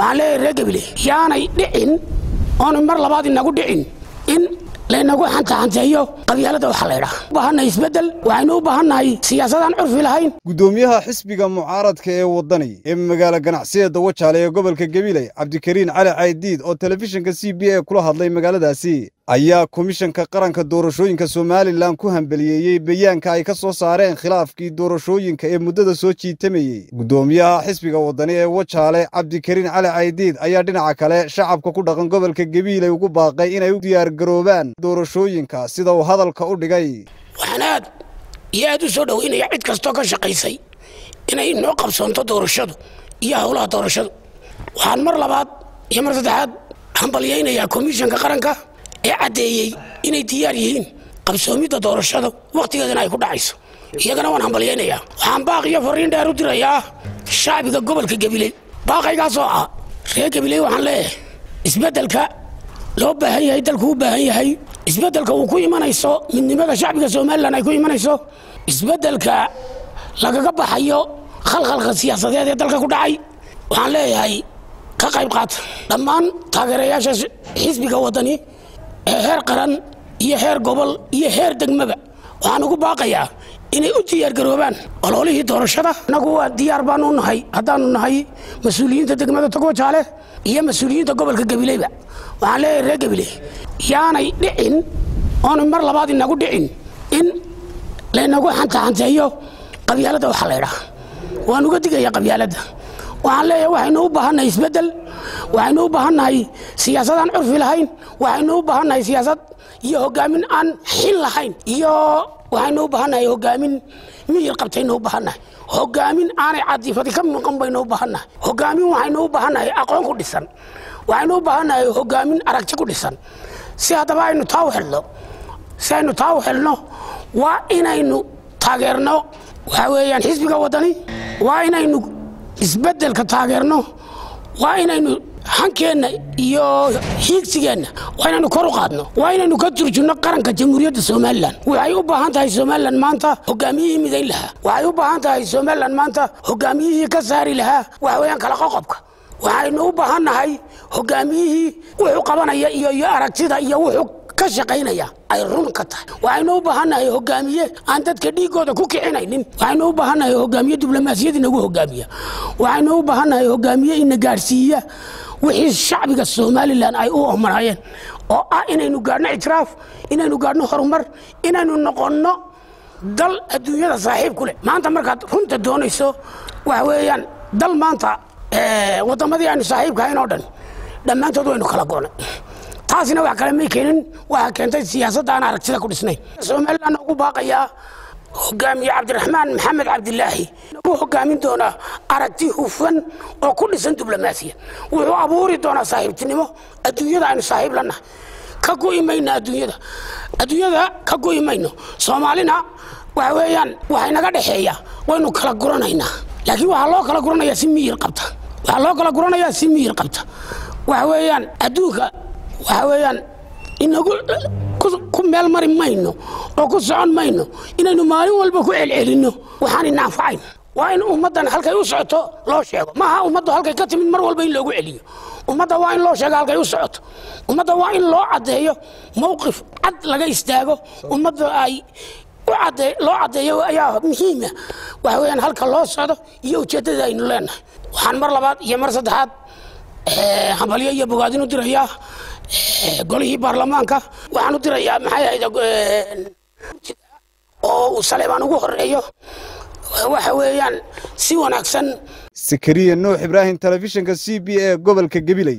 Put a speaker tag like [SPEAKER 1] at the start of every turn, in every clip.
[SPEAKER 1] waxaan leeyahay reer gabile yaanay dhicin oonu mar labaad inagu dhicin in laynagu xantaxanteeyo qabyaalada waxaa laydhaa u baahannahay isbeddel waxaynu u baahannahay siyaasadaan curfi lahayn
[SPEAKER 2] gudoomiyaha xisbiga mucaaradka ee waddani ee magaala ganacsiyada wajaale ee gobolka gabiley cabdikariin cali caydiid oo telefishinka c b a kula hadlay magaaladaasi ayaa komishanka qaranka doorashooyinka somalilan ku hambeliyeeyey bayaanka ay ka soo saareen khilaafkii doorashooyinka ee muddada soo jiitamayey gudoomiyaha xisbiga waddani ee wajaale cabdikariin cali caydiid ayaa dhinaca kale shacabka ku dhaqan gobolka gabiiley ugu baaqay inay u diyaargaroobaan doorashooyinka sida uu hadalka u dhigay
[SPEAKER 1] waxaan aad iyo aad u soo dhoweynaya cid kastoo ka shaqaysay inay noo qabsoonto doorashadu iyo howlaha doorashadu waxaan mar labaad iyo mar saddexaad hambalyaynayaa komishanka qaranka ee caddeeyey inay diyaar yihiin qabsoomidda doorashada wakhtigeedana ay ku dhacayso iyagana waan hambalyaynayaa waxaan baaq iyo fariin dheer u dirayaa shacbiga gobolka gabiley baaqaygaasoo ah reer gabiley waxaan leeyahay isbeddelka loo baahan yahay dalku u baahan yahay isbeddelka uu ku imanayso midnimada shacbiga somalilan ay ku imanayso isbeddelka lagaga baxayo khalkhalka siyaasadeed ee dalka ku dhacay waxaan leeyahay ka qayb qaata dhammaan taageerayaasha xisbiga waddani ee heer qaran iyo heer gobol iyo heer degmaba waxaan ugu baaqayaa inay u diyaargaroobaan ololihii doorashada annagu waa diyaar baanu nahay haddaanu nahay mas-uuliyiinta degmada togwajaale iyo mas-uuliyiinta gobolka gabileyba waxaan leeyahay reer gabiley yaanay dhicin oonu mar labaad inagu dhicin in laynagu xantaxanteeyo qabyaalada waxaa laydhaa waan uga digaya qabyaaladda waxaan leeyahay waxaynu u baahannahay isbeddel waxaynu u baahannahay siyaasadaan curfi lahayn waxaynu u baahannahay siyaasad iyo hogaamin aan xil lahayn iyo waxaynu u baahannahay hogaamin miyir qabtaynu u baahannahay hogaamin aanay cadifadi ka muuqan baynu u baahannahay hogaamin waxaynu u baahannahay aqoon ku dhisan waxaynu u baahannahay hogaamin aragti ku dhisan si haddaba aynu taa u xelno si aynu taa u xelno waa inaynu taageerno waxaa weeyaan xisbiga waddani waa inaynu isbeddelka taageerno waa inaynu hankeenna iyo hiigsigeenna waa inaynu kor u qaadno waa inaynu ka turjunno qaranka jamhuuriyadda somalilan waxay u baahan tahay somalilan maanta hogaamiyihii midayn lahaa waxay u baahan tahay somalilan maanta hogaamiyihii ka saari lahaa waxa weeyaan kala qoqobka waxaynu u baahan nahay hogaamiyihii wuxuu qabanaya iyo iyo aragtida iyo wuxuu ka shaqaynaya ay run ka tahay waxaynu u baahannahay hogaamiye aan dadka dhiigooda ku kicinaynin waxaynu u baahannahay hogaamiye diblomaasiyad inagu hogaamiya waxaynu u baahannahay hogaamiye ina gaadhsiiya wixii shacbiga somalilan ay u omanaayeen oo ah inaynu gaadhno ictiraaf inaynu gaadhno horumar inaynu noqonno dal adduunyada saaxiib ku leh maanta markaad runta doonayso waxa weeyaan dal maanta waddamadii aynu saaxiibka hayn oo dhan dhammaantood waynu kala goonay taasina wax kale may keenin waxaa keentay siyaasadda aan aragtida ku dhisnayn somalilan ugu baaqayaa hogaamiye cabdiraxmaan maxamed cabdilaahi wuu hogaamin doonaa aragti hufan oo ku dhisan diblomaasiya wuxuu abuuri doonaa saaxiibtinimo adduunyada aynu saaxiib lanahay ka gu'i mayno adduunyada adduunyada ka gu'i mayno soomaalina waxa weeyaan waxay naga dhexeeya waynu kala guranaynaa laakiin waxaa loo kala guranayaa si miyir qabta waxaa loo kala guranayaa si miyir qabta waxa weeyaan adduunka waxa weeyaan inagu ku meel mari mayno oo ku socon mayno inaynu maalin walba ku celcelinno waxaan ina anfacayn waa in ummaddan halkay u socoto loo sheego maaha ummaddu halkay ka timid mar walba in loogu celiyo ummadda waa in loo sheego halkay u socoto ummadda waa in loo caddeeyo mowqif cad laga istaago ummadda ay loo caddeeyo ayaa muhiima waxa weeyaan halka loo socdo iyo ujeeddada aynu leenahay waxaan mar labaad iyo mar saddexaad hambalyo iyo bogaadin u dirayaa golihii baarlamaanka waxaan u dirayaa maxay ahayd oo uu saleebaan ugu horeeyo waxa weeyaan si wanaagsan
[SPEAKER 2] sakariya nuux ibraahim telefishinka c b a gobolka gabiley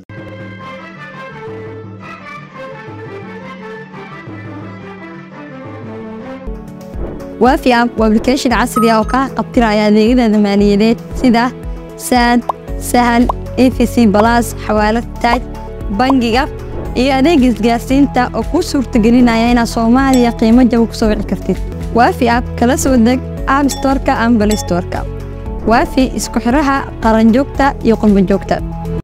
[SPEAKER 3] waafi app waa application casri ah oo kaa qabtiraya adeegyada maaliyadeed sida saad sahal efc balas xawaalad taaj bangiga iyo adeega isgaarsiinta oo kuu suurtagelinaya inaad soomaaliya qiimo jaba ku soo wici kartid waafi app kala soo deg app storka ama balay storka waafi isku xidhaha qaranjoogta iyo qurbanjoogta